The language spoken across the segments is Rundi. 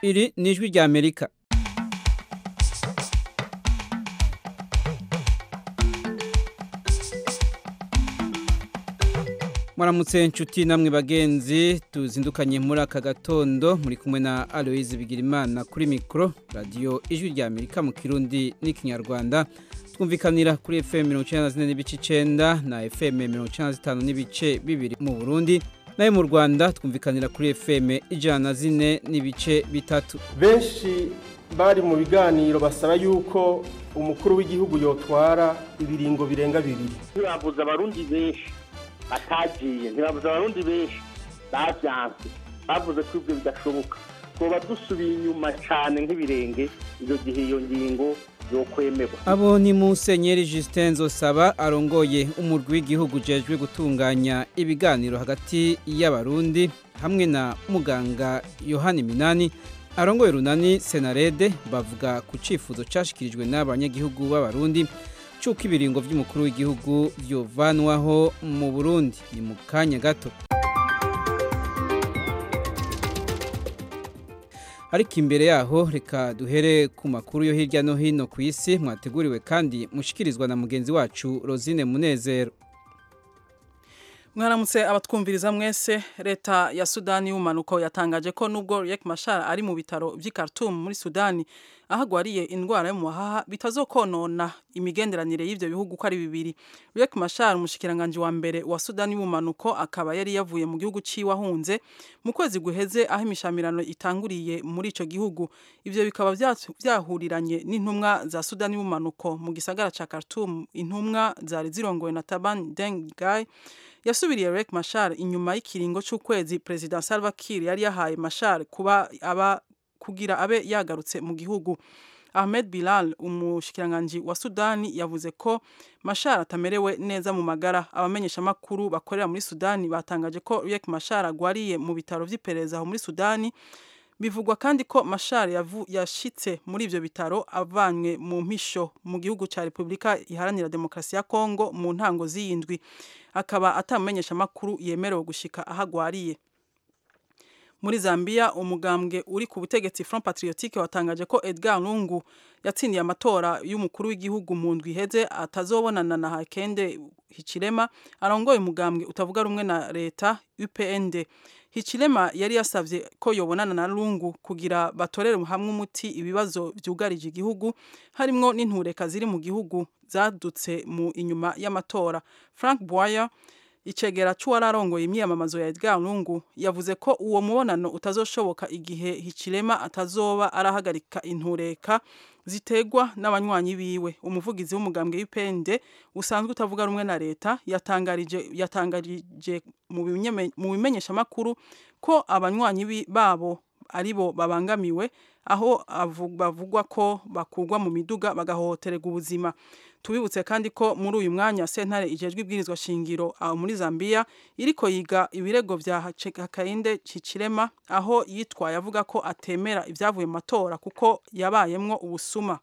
iri ni ijwi rya amerika mwaramutse inshuti namwe bagenzi tuzindukanye muri aka gatondo muri kumwe na aloise bigirimana kuri mikoro radiyo ijwi rya amerika mu kirundi n'ikinyarwanda twumvikanira kuri fm mirongo icyenda na zine n'ibice icyenda na fm mirongo icyenda na zitanu n'ibice bibiri mu burundi nayo mu rwanda twumvikanira kuri fm ijana na zine n'ibice bitatu benshi bari mu biganiro basaba yuko umukuru w'igihugu yotwara ibiringo birenga bibiri ntibavuze abarundi benshi batagiye ntibavuze abarundi benshi bavyanse bavuze ko ibyo bidashoboka twoba dusubiye inyuma cyane nk'ibirenge iyo gihe iyo ngingo yokwemerwa abo ni musenyeri Justin Nzosaba arongoye umurwi w'igihugu ujejwe gutunganya ibiganiro hagati y'abarundi hamwe na muganga Yohani Minani arongoye runani Senarede bavuga ku cifuzo cashikirijwe n'abanyagihugu b'abarundi cyuko ibiringo by'umukuru w'igihugu byovanwaho mu Burundi ni mu kanya gato ariko imbere yaho reka duhere ku makuru yo hirya no hino ku isi mwateguriwe kandi mushikirizwa na mugenzi wacu Rosine Munezero mwaramutse abatwumviriza mwese leta ya sudani y'ubumanuko yatangaje ko nubwo Riek Machar ari mu bitaro by'i Khartoum muri sudani aho agwariye indwara yo mu mahaha bitazokonona imigenderanire y'ibyo bihugu uko ari bibiri Riek Machar umushikiranganji wa mbere wa sudani y'ubumanuko akaba yari yavuye mu gihugu ciwe ahunze mu kwezi guheze aho imishamirano itanguriye muri ico gihugu ivyo bikaba vyahuriranye n'intumwa za sudani y'ubumanuko mu gisagara ca Khartoum intumwa zari zirongowe na Taban Deng Gai yasubiriye Riek Machar inyuma y'ikiringo c'ukwezi President Salva Kiir yari yahaye Machar kuba aba kugira abe yagarutse mu gihugu Ahmed Bilal umushikiranganji wa Sudani yavuze ko Machar atamerewe neza mu magara abamenyesha makuru bakorera muri Sudani batangaje ko Riek Machar agwariye mu bitaro vy'iperereza aho muri Sudani bivugwa kandi ko Machar yashitse muri ivyo bitaro avanywe mu mpisho mu gihugu ca Republika iharanira demokrasi ya Kongo mu ntango z'iyindwi akaba atamenyesha makuru yemerewe gushika ahagwariye muri Zambia umugambwe uri ku butegetsi Front Patriotique watangaje ko Edgar Lungu yatsindiye amatora y'umukuru w'igihugu mu ndwi iheze atazobonana na Hakainde Hichilema arongoye umugambwe utavuga rumwe na leta UPND Hichilema yari yasavye ko yobonana na Lungu kugira batorere hamwe umuti ibibazo vyugarije igihugu harimwo n'intureka ziri mu gihugu zadutse mu inyuma y'amatora Frank Boyer icegera c'uwararongoye imyiyamamazo ya Edgar Lungu yavuze ko uwo mubonano utazoshoboka igihe Hichilema atazoba arahagarika intureka zitegwa n'abanywanyi biwe umuvugizi w'umugambwe w'ipende usanzwe utavuga rumwe na leta yatangarije yatangarije mu bimenyesha makuru ko abanywanyi babo aribo babangamiwe aho bavugwa ko bakugwa mu miduga bagahohotererwa ubuzima tubibutse kandi ko muri uyu mwanya sentare ijejwe ibwirizwa shingiro aho muri Zambia iriko yiga ibirego vya Hakainde Hichilema aho yitwaye avuga ko atemera ivyavuye mu matora kuko yabayemwo ubusuma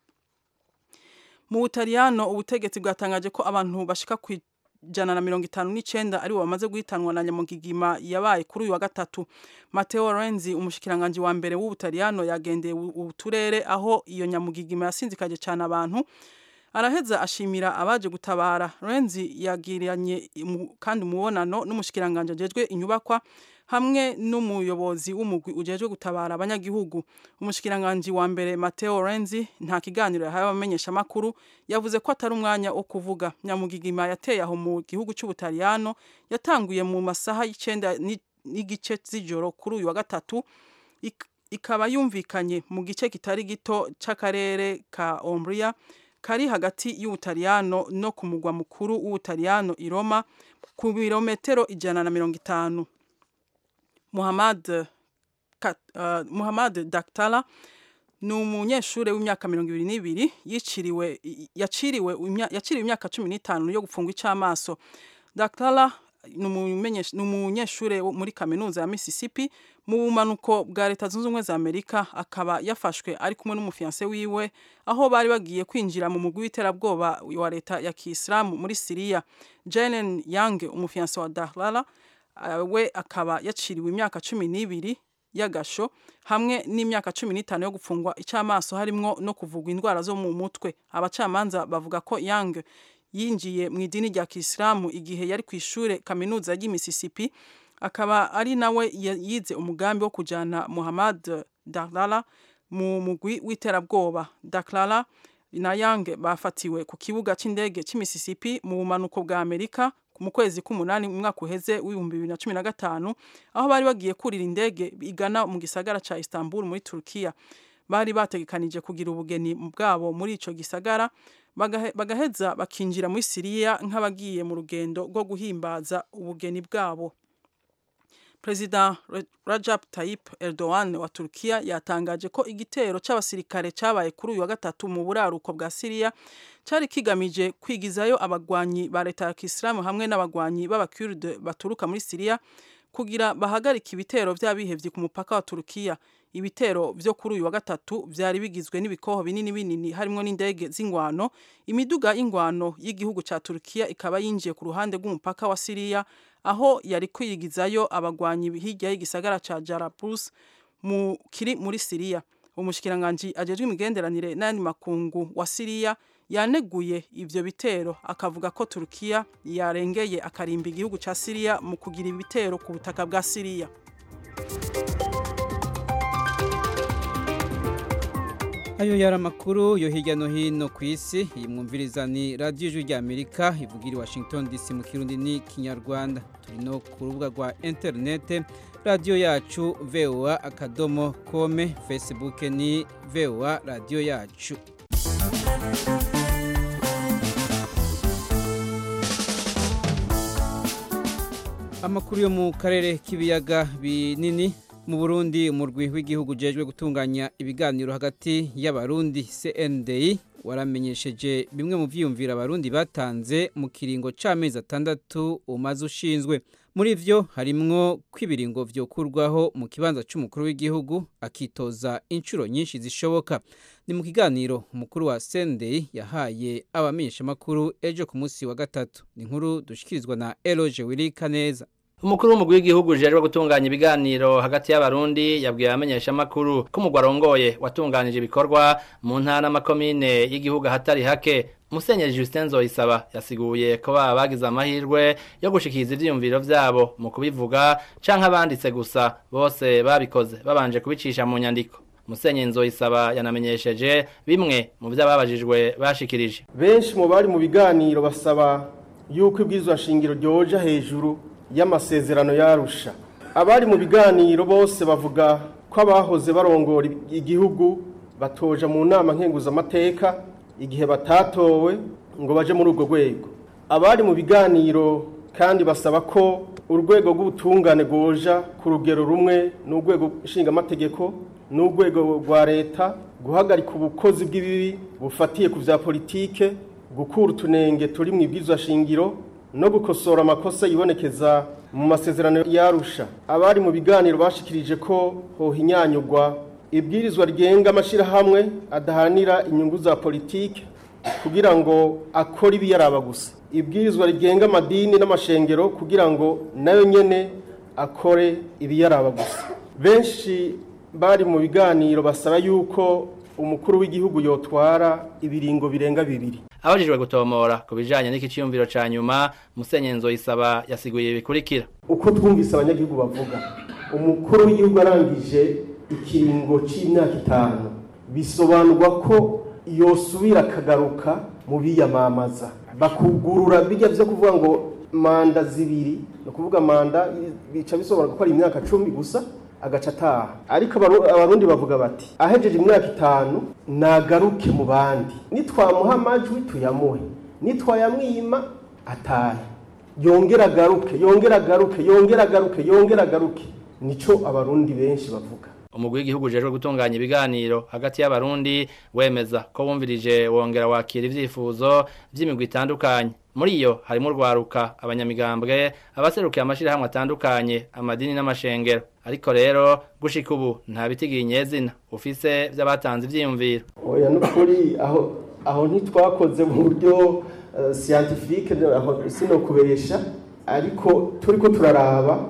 mu Butaliyano ubutegetsi bwatangaje ko abantu bashika ku jana na mirongo itanu n'icenda aribo bamaze guhitanwa na nyamugigima yabaye kuri uyu wa gatatu Matteo Renzi umushikiranganji wa mbere w'Ubutaliyano yagendeye uturere aho iyo nyamugigima yasinzikaje cyane abantu araheza ashimira abaje gutabara Renzi yagiranye kandi umubonano n'umushikiranganje ajejwe inyubakwa hamwe n'umuyobozi w'umugwi ujejwe gutabara abanyagihugu umushikiranganje wa mbere Matteo Renzi nta kiganiro yahaye abamenyesha makuru yavuze ko atari umwanya wo kuvuga nyamugigima yateye aho mu gihugu cy'Ubutaliyano yatanguye mu masaha y'icenda n'igice z'ijoro kuri uyu wa gatatu ikaba yumvikanye mu gice kitari gito c'akarere ka Umbria kari hagati y'Ubutaliyano no ku mugwa mukuru w'Ubutaliyano i Roma ku birometero ijana na mirongo itanu Muhammad uh, Muhammad Daktala ni umunyeshure w'imyaka mirongo ibiri n'ibiri yiciriwe yaciriwe yaciriwe imyaka cumi n'itanu yo gufungwa icamaso Daktala ni umunyeshure muri kaminuza ya Mississippi mu bumanuko bwa leta zunze ubumwe za Amerika akaba yafashwe ari kumwe n'umufianse wiwe aho bari bagiye kwinjira mu mugwi w'iterabwoba wa leta ya Kiislamu muri Syria Jenen Yang umufianse wa Dahlala we akaba yaciriwe imyaka cumi n'ibiri y'agasho hamwe n'imyaka cumi n'itanu yo gufungwa icamaso harimwo no kuvugwa indwara zo mu mutwe abacamanza bavuga ko Yang yinjiye mu idini rya Kisilamu igihe yari ku ishure kaminuza ry'i Mississippi akaba ari nawe yize umugambi wo kujana Muhammad Dalala mu mugwi w'iterabwoba Daklala na Yang bafatiwe ku kibuga c'indege cy'i Mississippi mu bumanuko bwa Amerika mu kwezi k'umunani mu mwaka uheze w'ibihumbi bibiri na cumi na gatanu aho bari bagiye kurira indege igana mu gisagara ca Istanbul muri Turkiya bari bategekanije kugira ubugeni bwabo muri ico gisagara bagaheza bakinjira muri Siriya nk'abagiye mu rugendo rwo guhimbaza ubugeni bwabo Perezida Rajab Tayyip Erdogan wa Turkiya yatangaje ko igitero c'abasirikare cabaye kuri uyu wa gatatu mu buraruko bwa Siriya cari kigamije kwigizayo abagwanyi ba leta ya Kisilamu hamwe n'abagwanyi b'abakurde baturuka muri Siriya kugira bahagarika ibitero vy'abihevyi ku mupaka wa Turkiya ibitero vyo kuri uyu wa gatatu vyari bigizwe n'ibikoho binini binini harimwo n'indege z'ingwano imiduga y'ingwano y'igihugu ca Turkiya ikaba yinjiye ku ruhande rw'umupaka wa Siriya aho yari kwigizayo abagwanyi hirya y'igisagara ca Jarablus mu kiri muri Siriya umushikiranganje ajejwe imigenderanire n'andi makungu wa Siriya yaneguye ivyo bitero akavuga ko Turkiya yarengeye akarimba igihugu ca Siriya mu kugira ibitero ku butaka bwa Siriya ayo yari amakuru yo hirya no hino ku isi iyi mwumviriza ni radiyo ijwi ry'amerika ivugira i washington dc mu kirundi ni kinyarwanda turi no ku rubuga rwa interinete radiyo yacu voa akadomo kome facebook ni voa radiyo yacu amakuru yo mu karere k'ibiyaga binini mu Burundi umurwi w'igihugu ujejwe gutunganya ibiganiro hagati y'abarundi CNDI waramenyesheje bimwe mu vyiyumvira abarundi batanze mu kiringo c'amezi atandatu umaze ushinzwe muri vyo harimwo kwibiringo vyokurwaho mu kibanza c'umukuru w'igihugu akitoza inshuro nyinshi zishoboka ni mu kiganiro umukuru wa CNDI yahaye abamenyesha makuru ejo ku munsi wa gatatu ni inkuru dushikirizwa na Eloge Wirika neza umukuru w'umugwi w'igihugu ujejwe gutunganya ibiganiro hagati y'abarundi yabwiye abamenyesha makuru ko umugwi arongoye watunganije ibikorwa mu ntara n'amakomine y'igihugu ahatari hake Musenyeri Justin Nzoyisaba yasiguye ko baba bagize amahirwe yo gushikiriza ivyiyumviro vyabo mu kubivuga canke abanditse gusa bose babikoze babanje kubicisha mu nyandiko Musenyeri Nzoyisaba yanamenyesheje bimwe mu vy'ababajijwe bashikirije benshi mu bari mu biganiro basaba yuko ibwirizwa shingiro ryoja hejuru y'amasezerano yarusha abari mu biganiro bose bavuga ko abahoze barongora igihugu batoja mu nama nkenguzamateka igihe batatowe ngo baje muri urwo rwego abari mu biganiro kandi basaba ko urwego rw'ubutungane rwoja ku rugero rumwe n'urwego nshingamategeko n'urwego rwa leta guhagarika ubukozi bw'ibibi bufatiye ku bya politike gukura utunenge turi mu ibwirizwa shingiro no gukosora amakosa yibonekeza mu masezerano yarusha abari mu biganiro bashikirije ko hohinyanyurwa ibwirizwa rigenga amashyirahamwe adahanira inyungu za politiki kugira ngo akore ibiyaraba gusa ibwirizwa rigenga amadini n'amashengero kugira ngo nayo nyene akore ibiyaraba gusa benshi bari mu biganiro basaba yuko umukuru w'igihugu yotwara ibiringo birenga bibiri abajijwe gutomora ku bijanye n'iki ciyumviro ca nyuma Musenyeri Nzoyisaba yasiguye bikurikira uko twumvise abanyagihugu bavuga umukuru w'igihugu arangije ikiringo c'imyaka itanu bisobanurwa ko yosubira akagaruka mu biyamamaza bakugurura bijya vyo kuvuga ngo manda zibiri ni ukuvuga manda bica bisobanura ko ari imyaka cumi gusa agaca ataha ariko abarundi bavuga bati ahejeje imyaka itanu nagaruke mu bandi nitwamuha amajwi tuyamuhe nitwayamwima atahe yongera agaruke yongera agaruke yongera agaruke yongera agaruke nico abarundi benshi bavuga umugwi w'igihugu ujejwe gutunganya ibiganiro hagati y'abarundi wemeza ko wumvirije wongera wakira ivyifuzo vy'imigwi itandukanye muri iyo harimo urwaruka abanyamigambwe abaserukiye amashirahamwe atandukanye amadini n'amashengero ariko rero gushika ubu nta bitigiye inyezina ufise vy'abatanze ivyiyumviro oya nukuri aho aho ntitwakoze mu buryo uh, scientifique aho sino kubesha ariko turiko turaraba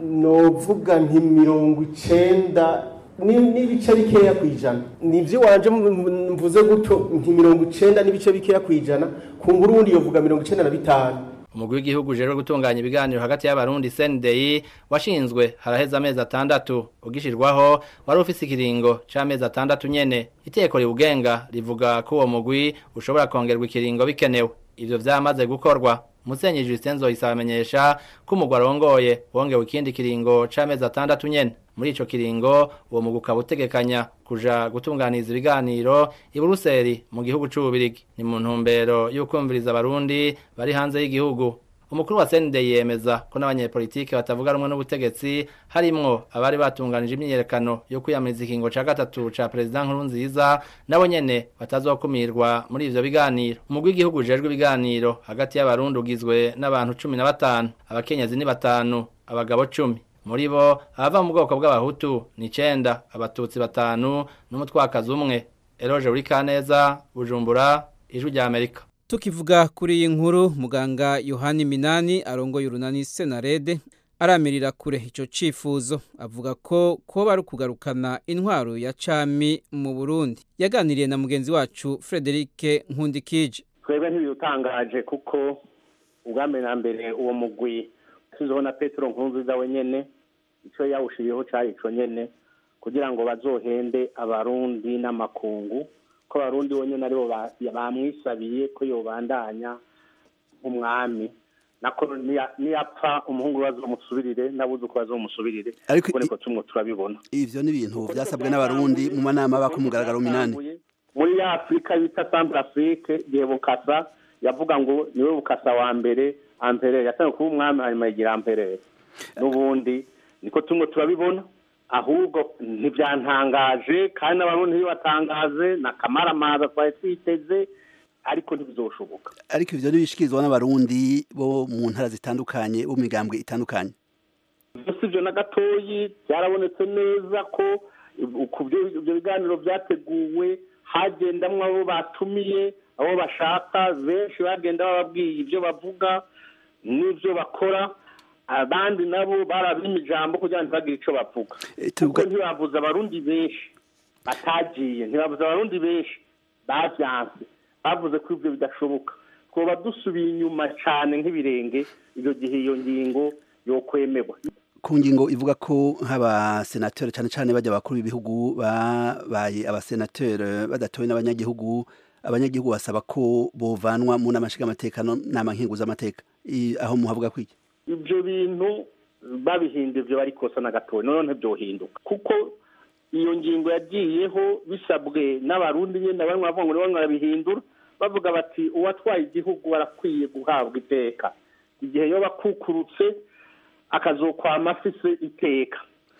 novuga nti mirongo icenda ni- n'ibice bikeya ku ijana nivyo wanje m- mvuze gutyo nti mirongo icenda n'ibice bikeya ku ijana kumbura uwundi yovuga mirongo icenda na bitanu umugwi w'igihugu ujejwe gutunganya ibiganiro hagati y'abarundi CNDI washinzwe haraheze amezi atandatu ugishirwaho wari ufise ikiringo c'amezi atandatu nyene iteko riwugenga rivuga ko uwo mugwi ushobora kongerwa ikiringo bikenewe ivyo vyamaze gukorwa Musenyi Justin Zoyisaba amenyesha ko umugwi arongoye wongewe ikindi kiringo c'amezi atandatu nyene muri ico kiringo uwo mugwi ukaba utegekanya kuja gutunganiza ibiganiro i Buruseli mu gihugu c'Ububirigi ni mu ntumbero y'ukumviriza abarundi bari hanze y'igihugu umukuru wa CND yemeza ko n'abanyepolitike batavuga rumwe n'ubutegetsi harimwo abari batunganije imyiyerekano yo kwiyamiriza ikingo ca gatatu ca president Nkurunziza nabo nyene batazokumirwa muri ivyo biganiro umugwi w'igihugu ujejwe ibiganiro hagati y'abarundi ugizwe n'abantu cumi na batanu abakenyezi ni batanu abagabo cumi muri bo abava mu bwoko bw'abahutu ni icenda abatutsi batanu n'umutwakazi umwe eroje uri kaneza bujumbura ijwi rya amerika tukivuga kuri iyi nkuru muganga yohani minani arongoye urunani senarede aramirira kure icyo cyifuzo avuga ko kuba ari ukugarukana intwaro ya cami mu burundi yaganiriye na mugenzi wacu frederic nkundikije twebwe ntibidutangaje kuko ubwambere na mbere uwo mugwi yashyizeho na petero nkunziza wenyene icyo yawushiriyeho cyari ico nyene kugira ngo bazohende abarundi n'amakungu ko abarundi bonyene aribo ba- bamwisabiye ko yobandanya nk'umwami nako niya- niyapfa umuhungu we bazomusubirire n'abuzuku bazomusubirire Ariko kuko i- niko tumwe turabibona ivyo ni ibintu vyasabwe n'abarundi mu manama aba ku mugaragaro minani muri ya afurika bita centre afrique igihe bukasa yavuga ngo niwe bukasa wa mbere amperere yatangiye kuba umwami hanyuma yigira amperere n'ubundi niko tumwe turabibona ahubwo ntibyantangaje kandi n'abarundi ntibibatangaze na kamaramaza twari twiteze ariko ntibizoshoboka ariko ivyo ntibishikirizwa n'abarundi bo mu ntara zitandukanye bo mu migambwe itandukanye si ibyo na gatoyi byarabonetse neza ko ku byo ibyo biganiro byateguwe hagendamwo abo batumiye abo bashaka benshi bagenda bababwiye ibyo bavuga n'ibyo bakora abandi nabo barabima ijambo kugira ngo ntibagire icyo bavuga Eh, kuko tuvuga- ntibavuze abarundi benshi batagiye ntibavuze abarundi benshi bavyanse bavuze ko ibyo bidashoboka twoba dusubiye inyuma cyane nk'ibirenge icyo gihe iyo ngingo yokwemerwa ku ngingo ivuga ko nk'abasenateri cyane cyane bajya bakuru b'ibihugu babaye abasenateri badatowe n'abanyagihugu abanyagihugu basaba ko bovanwa mu nama nshingamateka no nama nkenguzamateka I- aho muhavuga kwiki ibyo bintu babihinda ibyo bari kosa na gatoya none ntibyohinduka kuko iyo ngingo yagiyeho bisabwe n'abarundi nyine bamwe bavuga ngo nibo barabihindura bavuga bati uwatwaye igihugu arakwiye guhabwa iteka igihe yoba akukurutse akazokwama afise iteka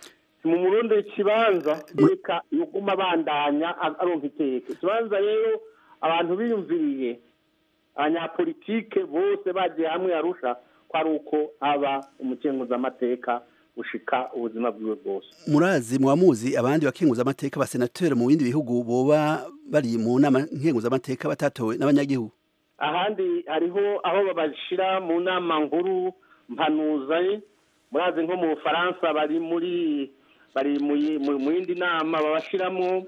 mu murundi ikibanza reka yuguma abandanya aronka iteka ikibanza rero abantu biyumviriye abanyapolitike bose bagiye hamwe arusha ko ari uko aba umukenguzamateka gushika ubuzima bwiwe bwose murazi muzi abandi bakenguzamateka abasenateri mu bindi bihugu boba bari mu nama nkenguzamateka batatowe n'abanyagihugu ahandi hariho aho babashira mu nama nkuru mpanuza murazi nko mu bufaransa bari muri bari mu yi- mu- mu yindi nama babashiramo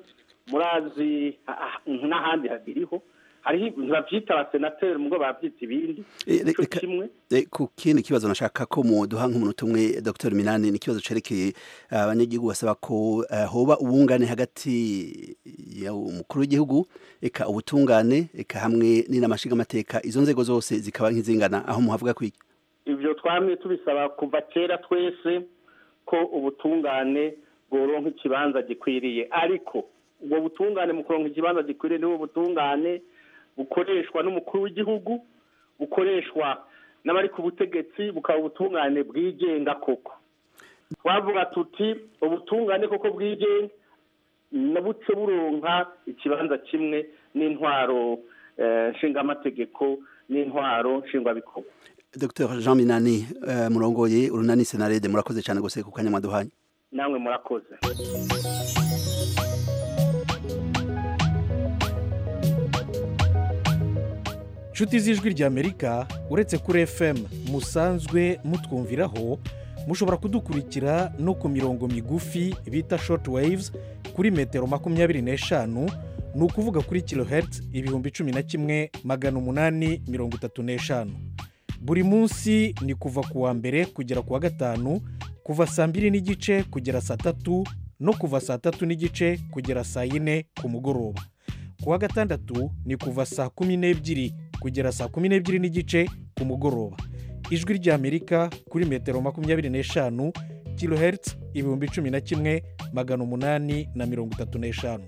murazi ah, ah, n'ahandi habiriho hariho ntibavyita abasenateri mubwo bavyita ibindi Eh, ico reka- kimwe Eh, ku kindi kibazo nashaka ko muduha nk'umunota umwe Dr Minani ni ikibazo cerekeye eh, abanyagihugu basaba ko eh, hoba ubungane hagati ya umukuru w'igihugu eka ubutungane eka hamwe n'inama nshingamateka izo nzego zose zikaba nk'izingana aho muhavuga kwiki ibyo twamye tubisaba kuva kera twese ko ubutungane bworonka ikibanza gikwiriye ariko ubwo butungane mu kuronka ikibanza gikwiriye nibo butungane bukoreshwa n'umukuru w'igihugu bukoreshwa n'abari ku butegetsi bukaba ubutungane bwigenga koko twavuga tuti ubutungane koko bwigenga na buce buronka ikibanza kimwe n'intwaro eh, nshingamategeko n'intwaro nshingwabikorwa Dr Jean Minani eh, murongoye urunani senarede murakoze cyane gose ku kanya mwaduhanye namwe murakoze nshuti z'ijwi ry'amerika uretse kuri fm musanzwe mutwumviraho mushobora kudukurikira no ku mirongo migufi bita short waves kuri metero makumyabiri n'eshanu ni ukuvuga kuri kilohertz ibihumbi cumi na kimwe magana umunani mirongo itatu n'eshanu buri munsi ni kuva ku wa mbere kugera ku wa gatanu kuva saa mbiri n'igice kugera saa tatu no kuva saa tatu n'igice kugera saa yine ku mugoroba ku wa gatandatu ni kuva saa kumi n'ebyiri kugera saa kumi n'ebyiri n'igice ku mugoroba ijwi ry'amerika kuri metero makumyabiri n'eshanu kilohertz ibihumbi cumi na kimwe magana umunani na mirongo itatu n'eshanu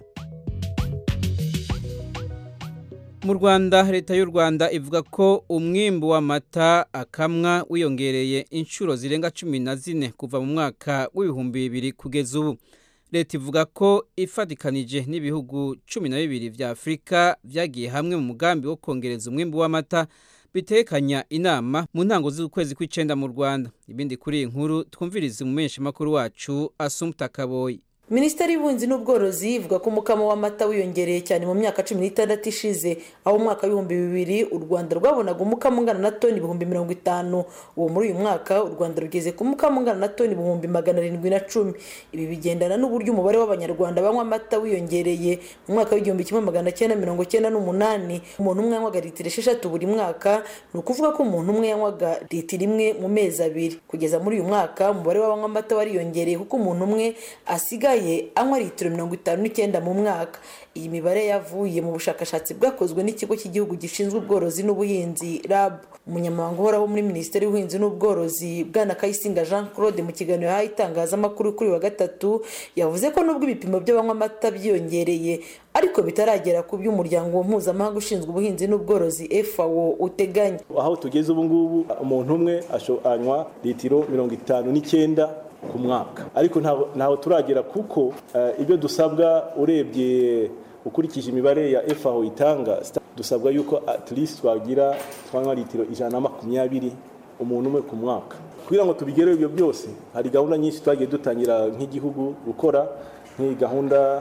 mu rwanda leta y'u rwanda ivuga ko umwimbu w'amata akamwa wiyongereye inshuro zirenga cumi na zine kuva mu mwaka w'ibihumbi bibiri kugeza ubu leta ivuga ko ifatikanije n'ibihugu cumi na bibiri vya afurika vyagiye hamwe mu mugambi wo kongereza umwimbu w'amata bitekanya inama mu ntango z'ukwezi kw'icenda mu rwanda ibindi kuri iyi nkuru twumvirize umumenyeshamakuru wacu asumta kaboyi minisiteri y'ubuhinzi n'ubworozi ivuga ko umukamo w'amata wiyongereye cyane mu myaka cumi n'itandatu ishize aho umwaka w'ibihumbi bibiri u rwanda rwabonaga umukamo ungana na toni ibihumbi mirongo itanu uwo muri uyu mwaka u rwanda rugeze ku mukamo ungana na toni ibihumbi magana arindwi na cumi ibi bigendana n'uburyo umubare w'abanyarwanda banywa amata wiyongereye mu mwaka w'igihumbi kimwe magana cyenda mirongo cyenda n'umunani umuntu umwe yanywaga litiro esheshatu buri mwaka ni ukuvuga ko umuntu umwe yanywaga litiro imwe mu mezi abiri kugeza muri uyu mwaka umubare w'abanywa amata wariyongereye kuko umuntu umwe asigaye anywa litiro mirongo itanu n'icyenda mu mwaka iyi mibare yavuye mu bushakashatsi bwakozwe n'ikigo cy'igihugu gishinzwe ubworozi n'ubuhinzi rab umunyamabanga uhoraho muri minisiteri y'ubuhinzi n'ubworozi bwana kayisinga jean claude mu kiganiro yahaye itangazamakuru kuri wa gatatu yavuze ko nubwo ibipimo by'abanywa amata byiyongereye ariko bitaragera ku by'umuryango mpuzamahanga ushinzwe ubuhinzi n'ubworozi fao uteganya aho tugeze ubu ngubu umuntu umwe anywa litiro mirongo itanu n'icyenda ku mwaka ariko ntaho turagera kuko ibyo dusabwa urebye ukurikije imibare ya FAO itanga dusabwa yuko at least twagira twanywa litiro ijana na makumyabiri umuntu umwe ku mwaka kugira ngo tubigereho ibyo byose hari gahunda nyinshi twagiye dutangira nk'igihugu gukora nk'iyi gahunda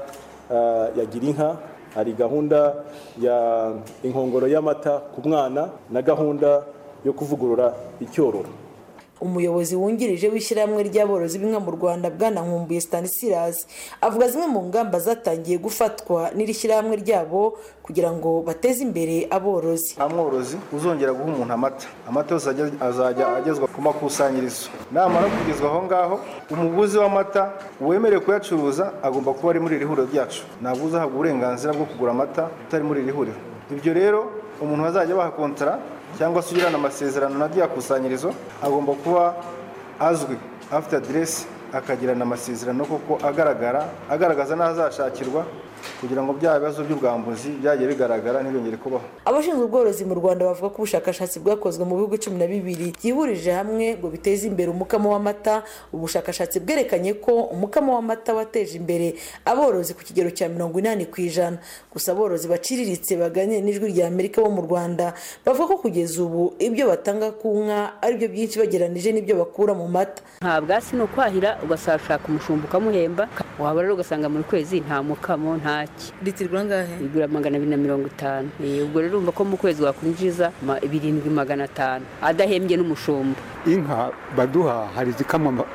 ya gira inka hari gahunda ya inkongoro y'amata ku mwana na gahunda yo kuvugurura icyororo umuyobozi wungirije w'ishyirahamwe ry'aborozi b'inka mu rwanda bwana nkumbuye stanislas avuga zimwe mu ngamba zatangiye gufatwa n'iri shyirahamwe ryabo kugira ngo bateze imbere aborozi nta mworozi uzongera guha umuntu amata amata yose azajya agezwa ku makusanyirizo namara kugezwa aho ngaho umuguzi w'amata wemerewe kuyacuruza agomba kuba ari muri iri huriro ryacu ntabwo uzahabwa uburenganzira bwo kugura amata utari muri iri huriro ibyo rero umuntu bazajya baha kontara cyangwa se ugirana amasezerano na rya kusanyirizo agomba kuba azwi afite aderesi akagirana amasezerano kuko agaragara agaragaza n'aho azashakirwa kugira ngo bya bibazo by'ubwambuzi byagiye bigaragara ntibongere kubaho abashinzwe ubworozi mu rwanda bavuga ko ubushakashatsi bwakozwe mu bihugu cumi na bibiri byihurije hamwe ngo biteze imbere umukamo w'amata ubushakashatsi bwerekanye ko umukamo w'amata wateje imbere aborozi ku kigero cya mirongo inani ku ijana gusa aborozi baciriritse baganira n'ijwi rya amerika bo mu rwanda bavuga ko kugeza ubu ibyo batanga ku nka aribyo byinshi bageranije n'ibyo bakura mu mata nta bwatsi ni ukwahira ugasashaka umushumba ukamuhemba waba rero ugasanga muri kwezi nta mukamo nta litiro angahe igura magana abiri na mirongo itanu ubwo rero urumva ko mu kwezi wakwinjiza birindwi magana atanu adahembye n'umushumba inka baduha hari izikamwa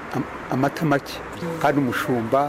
amata make kandi umushumba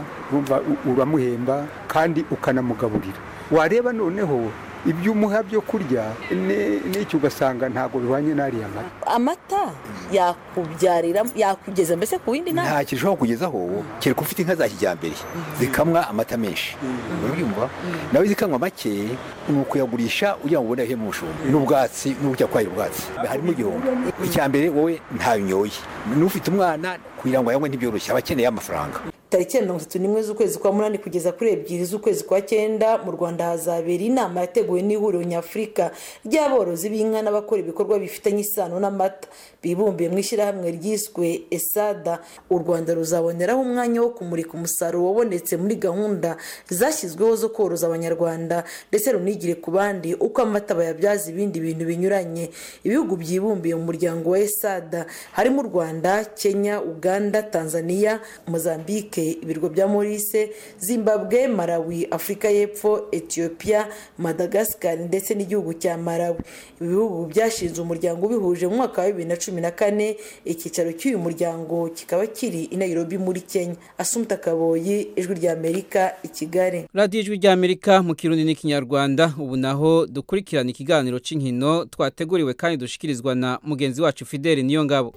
uramuhemba kandi ukanamugaburira wareba noneho ibyo umuha byo kurya n'icyo ugasanga ntabwo bihwanye n'ariya mata amata yakubyarira yakugeza mbese ku yindi ntara nta kintu ushobora kugezaho kereka ufite inka za kijyambere zikamwa amata menshi urabyumva nawe zikanywa make ni ukuyagurisha ugira ngo ubone ahemu umushumba n'ubwatsi n'uburyo kwahira ubwatsi harimo igihombo icya mbere wowe ntayo unyoye n'ufite umwana kugira ngo ayanywe ntibyoroshye aba akeneye amafaranga tariki ya mirongo itatu n'imwe z'ukwezi kwa munani kugeza kuri ebyiri z'ukwezi kwa cyenda mu rwanda hazabera inama yateguwe n'ihuriro nyafurika ry'aborozi b'inka n'abakora ibikorwa bifitanye isano n'amata bibumbiye mu ishyirahamwe ryiswe esada u rwanda ruzaboneraho umwanya wo kumurika umusaruro wabonetse muri gahunda zashyizweho zo koroza abanyarwanda ndetse runigire ku bandi uko amata bayabyaza ibindi bintu binyuranye ibihugu byibumbiye mu muryango wa esada harimo u rwanda kenya uganda tanzania mozambique mozambique ibirwa bya morise zimbabwe malawi afurika y'epfo ethiopia madagascar ndetse n'igihugu cya malawi ibi bihugu byashinze umuryango ubihuje mu mwaka wa bibiri na cumi na kane icyicaro cy'uyu muryango kikaba kiri i nairobi muri kenya asumta kaboyi ijwi rya amerika i kigali radiyo ijwi rya amerika mu kirundi n'ikinyarwanda ubu naho dukurikirana ikiganiro cy'inkino twateguriwe kandi dushikirizwa na mugenzi wacu fideli niyo ngabo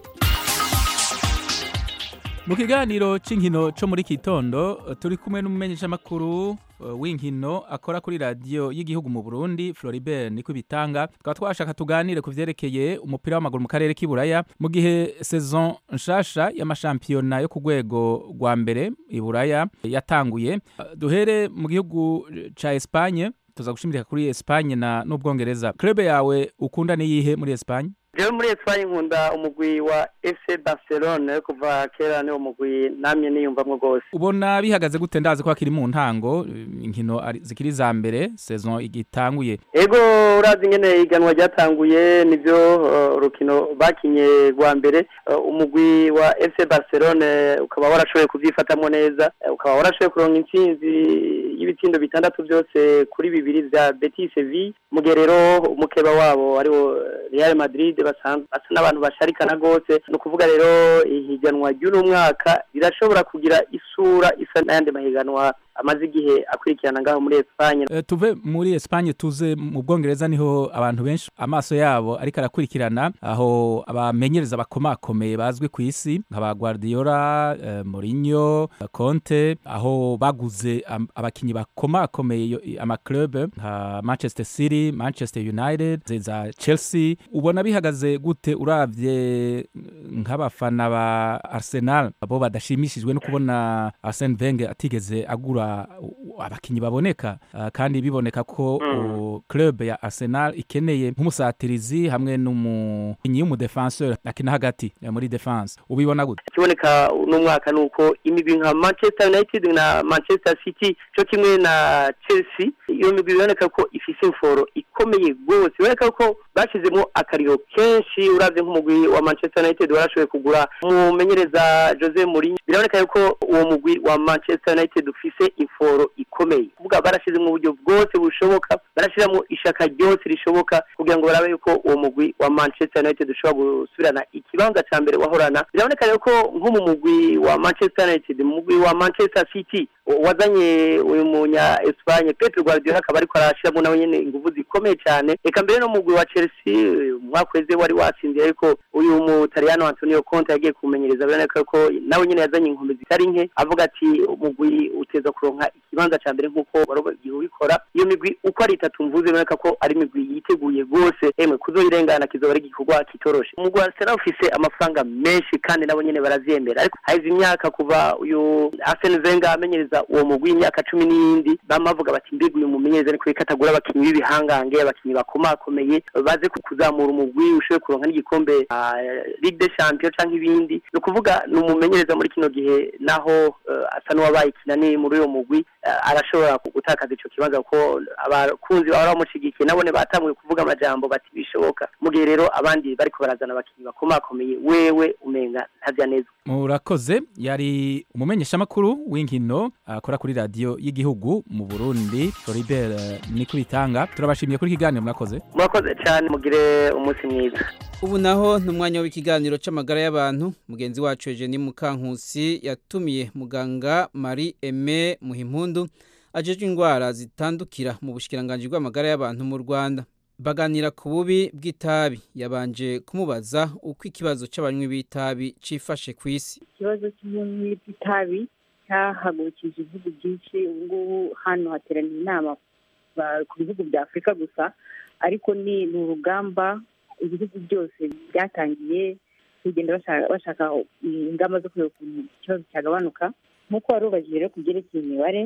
mu kiganiro cy'inkino cyo muri kitondo turi kumwe n'umumenyeshamakuru w'inkino akora kuri radiyo y'igihugu mu burundi floribert niko bitanga tukaba twashaka tuganire ku byerekeye umupira w'amaguru mu karere k'iburaya mu gihe sezon nshasha y'amashampiyona yo ku rwego rwa mbere iburaya yatanguye duhere mu gihugu cya esipanye tuza gushimira kuri esipanye n'ubwongereza club yawe ukunda niyihe muri esipanye rero muri esipanye nkunda umugwi wa ese barcelone kuva kera niwo mugwi namye niyumvamo rwose ubona bihagaze gute ndazi ko hakiri mu ntango inkino zikiri za mbere sezon igitanguye ego urazi ingene iganwa ryatanguye nibyo urukino bakinye rwa mbere umugwi wa ese barcelone ukaba warashoboye kubyifatamo neza ukaba warashoboye kuronka intsinzi y'ibitsindo bitandatu byose kuri bibiri bya betise vi mu gihe rero umukeba wabo ariwo real madrid basanzwe basa n'abantu basharikana rwose ni ukuvuga rero ihiganwa ry'uno mwaka rirashobora kugira isura isa n'ayandi mahiganwa amaze igihe akurikirana ngaho muri esipanye tuve muri esipanye tuze mu bwongereza niho abantu benshi amaso yabo ariko arakurikirana aho abamenyereza bakomakomeye bazwi ku isi nka ba guardiola Mourinho conte aho baguze abakinnyi bakomakomeye amaklube nka manchester city manchester united za chelsea ubona bihagaze gute urabye nk'abafana ba arsenal abo badashimishijwe no kubona arsene wenger atigeze agura abakinnyi baboneka kandi biboneka ko club ya arsenal ikeneye nk'umusatirizi hamwe n'umukinnyi w'umudefenseur akina hagati muri defense ubibona gute ikiboneka uno mwaka ni uko imigwi nka manchester united na manchester city cyo kimwe na chelsea iyo migwi biboneka ko ifise imforo ikomeye rwose biboneka ko bashyizemo akariro kenshi urabye nk'umugwi wa manchester united warashoboye kugura umumenyereza jose Mourinho biraboneka yuko uwo mugwi wa manchester united ufise imforo ikomeye kuvuga barashyizemo uburyo bwose bushoboka barashyiramo ishaka ryose rishoboka kugira ngo barabe yuko uwo mugwi wa manchester united ushobora gusubirana ikibanza cya mbere wahorana biraboneka yuko nko mu mugwi wa manchester united mu mugwi wa manchester city wazanye uyu munya Espagne Pep Guardiola akaba ariko arashiramo nawe nyene ingufu zikomeye cyane reka mbere no mugwi wa Chelsea umwaka weze wari watsindiye ariko uyu mutaliyano Antonio Conte yagiye kumenyereza biraboneka ko nawe nyene yazanye inkombe zitari nke avuga ati umugwi uteza kuronka ikibanza cya mbere nk'uko warobagiye ubikora iyo migwi uko ari itatu mvuze biraboneka ko ari imigwi yiteguye rwose emwe kuzoyirengana kizoba ari igikorwa kitoroshe umugwi wa Arsenal ufise amafaranga menshi kandi nabo nyene baravyemera ariko haize imyaka kuva uyu Arsene Wenger amenyereza uwo mugwi w'imyaka cumi n'iyindi bama bavuga bati mbega uyu mumenyereza ariko reka atagura abakinnyi b'ibihangange abakinnyi bakomakomeye baze kuzamura umugwi ushobore kuronka n'igikombe Ligue des Champions canke ibindi ni ukuvuga ni umumenyereza muri kino gihe naho asa n'uwabaye ikinani muri uyo mugwi arashobora gutakaza ico kibanza kuko abakunzi bahora bamushigikiye nabone batanguye kuvuga amajambo bati bishoboka mu gihe rero abandi bariko barazana abakinnyi bakomakomeye wewe umenga ntavya neza murakoze yari umumenyeshamakuru w'inkino akora kuri radiyo y'igihugu mu burundi floribert niko bitanga turabashimiye kuri kiganiro murakoze murakoze cyane mugire umunsi mwiza ubu naho ni umwanya w'ikiganiro cy'amagara y'abantu mugenzi wacu Eugenie Mukankusi yatumiye muganga Marie Aime Muhimpundu ajejwe indwara zitandukira mu bushikiranganje bw'amagara y'abantu mu Rwanda baganira ku bubi bw'itabi yabanje kumubaza uko ikibazo cy'abanywi b'itabi cifashe ku isi ikibazo cy'ubunywi bw'itabi cyahagurukije ibihugu byinshi ubu ngubu hano hateraniye inama ku bihugu bya afurika gusa ariko ni urugamba ibihugu byose byatangiye kugenda bashaka ingamba zo kureba ukuntu ikibazo cyagabanuka nk'uko wari ubajije rero ku byerekeye imibare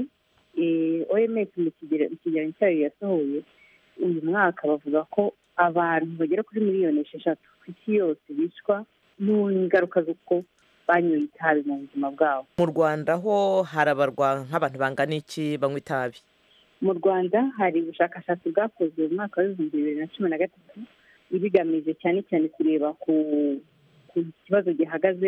oms mu kigereranyo cyayo yasohoye uyu mwaka bavuga ko abantu bagera kuri miliyoni esheshatu ku isi yose bicwa n'ingaruka z'uko banyoye itabi mu buzima bwabo mu rwanda ho harabarwa nk'abantu bangana iki banywa itabi mu rwanda hari ubushakashatsi bwakozwe mu mwaka w'ibihumbi bibiri na cumi na gatatu ibigamije cyane cyane kureba ku kibazo gihagaze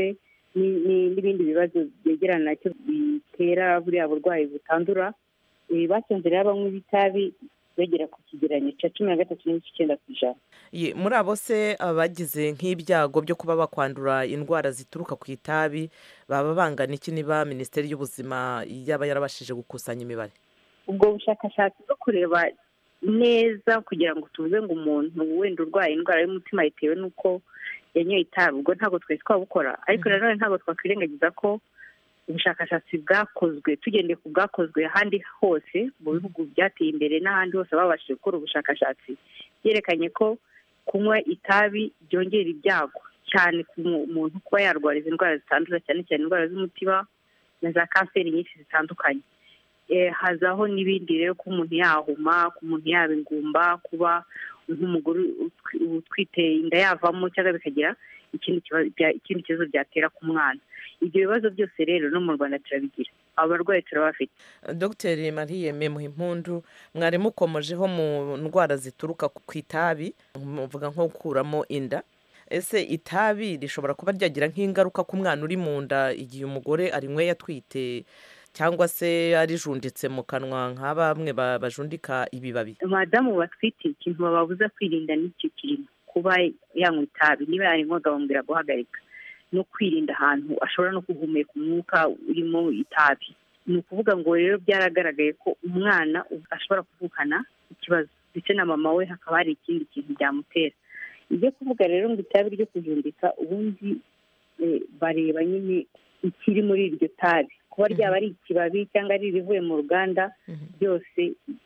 ni- ni- n'ibindi bibazo byegerana nacyo bitera buriya burwayi butandura Eh, basanze rero abanywa itabi bagera ku kigereranyo cya cumi na gatatu n'igice icyenda ku ijana Ye, muri abo se abagize nk'ibyago byo kuba bakwandura indwara zituruka ku itabi baba bangana iki niba minisiteri y'ubuzima yaba yarabashije gukusanya imibare ubwo bushakashatsi bwo kureba neza kugira ngo tuvuze ngo umuntu wenda urwaye indwara y'umutima bitewe n'uko yanyoye itabi ubwo ntabwo twari twabukora ariko nanone ntabwo twakwirengagiza ko ubushakashatsi bwakozwe tugendeye ku bwakozwe ahandi hose mu bihugu byateye imbere n'ahandi hose babashije gukora ubushakashatsi byerekanye ko kunywa itabi byongera ibyago cyane ku mu- muntu kuba yarwara izi ndwara zitandura cyane cyane indwara z'umutima na za kanseri nyinshi zitandukanye Eh, hazaho n'ibindi rero ko umuntu yahuma ko umuntu yaba ingumba kuba nk'umugore utwi- utwite inda yavamo cyangwa bikagira ikindi kibazo bya- ikindi kibazo byatera ku mwana ibyo bibazo byose rero no mu rwanda turabigira abo barwayi turabafite dr marie muhimpundu mwari mukomojeho mu ndwara zituruka ku itabi muvuga nko gukuramo inda ese itabi rishobora kuba ryagira nk'ingaruka ku mwana uri mu nda igihe umugore arinyweye atwite cyangwa se arijunditse mu kanwa nka bamwe ba- bajundika ibibabi madamu batwite ikintu bababuza kwirinda n'icyo kintu kuba yanywa itabi niba yarinywaga bamubwira guhagarika no kwirinda ahantu ashobora no guhumeka umwuka urimo itabi ni ukuvuga ngo rero byaragaragaye ko umwana ashobora kuvukana ikibazo ndetse na mama we hakaba hari ikindi kintu byamutera ibyo kuvuga rero ngo itabi ryo kujundika ubundi eh, bareba nyine ikiri muri iryo tabi kuba ryaba ari ikibabi cyangwa ari irivuye mu ruganda byose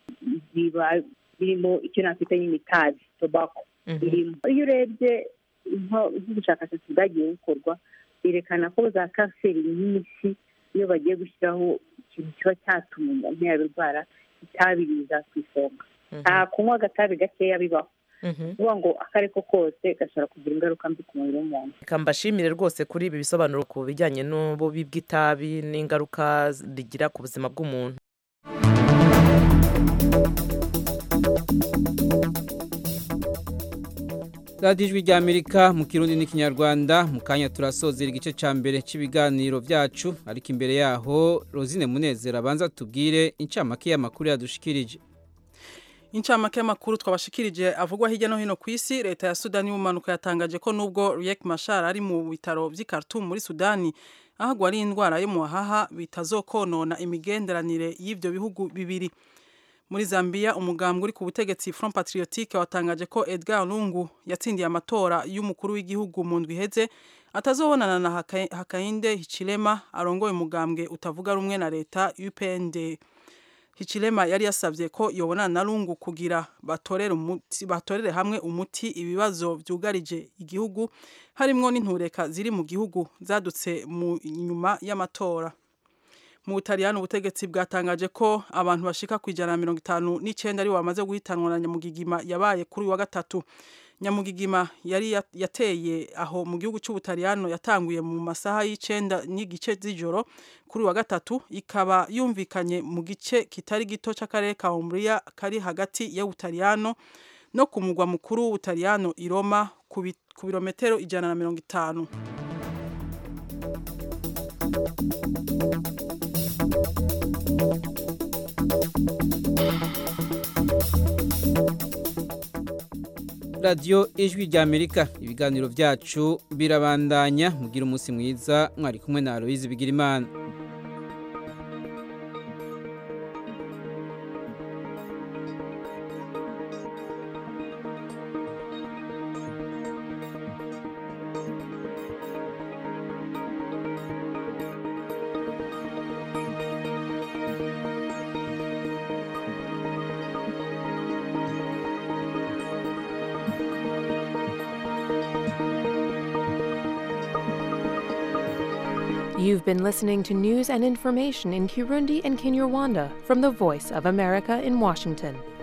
biba birimo icyo nakwita nyine itabi tobako birimo iyo urebye nko- nk'ubushakashatsi bwagiye bukorwa byerekana ko za kanseri nyinshi iyo bagiye gushyiraho ikintu kiba cyatuma umuntu yabirwara itabi riza ku isonga nta kunywa agatabi gakeya bibaho kuvuga ngo ako ari ko kose gashobora kugira ingaruka mbi ku mubiri w'umuntu reka mbashimire rwose kuri ibi bisobanuro ku bijyanye n'ububi bw'itabi n'ingaruka rigira ku buzima bw'umuntu radiyo ijwi ry'amerika mu kirundi n'ikinyarwanda mu kanya turasozera igice cya mbere cy'ibiganiro byacu ariko imbere yaho rosine munezero abanza tubwire incamake y'amakuru yadushikirije incamake y'amakuru twabashikirije avugwa hirya no hino ku isi leta ya sudani y'ubumanuko yatangaje ko nubwo riek mashar ari mu bitaro by'i Khartoum muri sudani ahagwa ari indwara yo mu haha bitazokonona imigenderanire y'ibyo bihugu bibiri muri zambia umugambwe uri ku butegetsi front patriotique watangaje ko edgar lungu yatsindiye amatora y'umukuru w'igihugu mu ndwi iheze atazobonana na Haka- hakainde hichilema arongoye umugambwe utavuga rumwe na leta upnd hichilema yari yasabye ko yobonana na lungu kugira batorere, umuti, batorere hamwe umuti ibibazo byugarije igihugu harimwo n'intureka ziri mu gihugu zadutse mu nyuma y'amatora mu butaliyani ubutegetsi bwatangaje ko abantu bashika ku ijana na mirongo itanu n'icyenda aribo bamaze guhitanwa na nyamugigima yabaye kuri uyu wa gatatu nyamugigima yari ya- yateye aho mu gihugu cy'ubutaliyano yatanguye mu masaha y'icenda n'igice z'ijoro kuri uyu wa gatatu ikaba yumvikanye mu gice kitari gito cy'akarere ka umbria kari hagati y'ubutaliyano no ku mugwa mukuru w'ubutaliyano i roma ku bi- ku birometero ijana na mirongo itanu radiyo ijwi ry'amerika ibiganiro byacu birabandanya mugira umunsi mwiza mwari kumwe na aloyizi bigirimana You've been listening to news and information in Kirundi and Kinyarwanda from the Voice of America in Washington.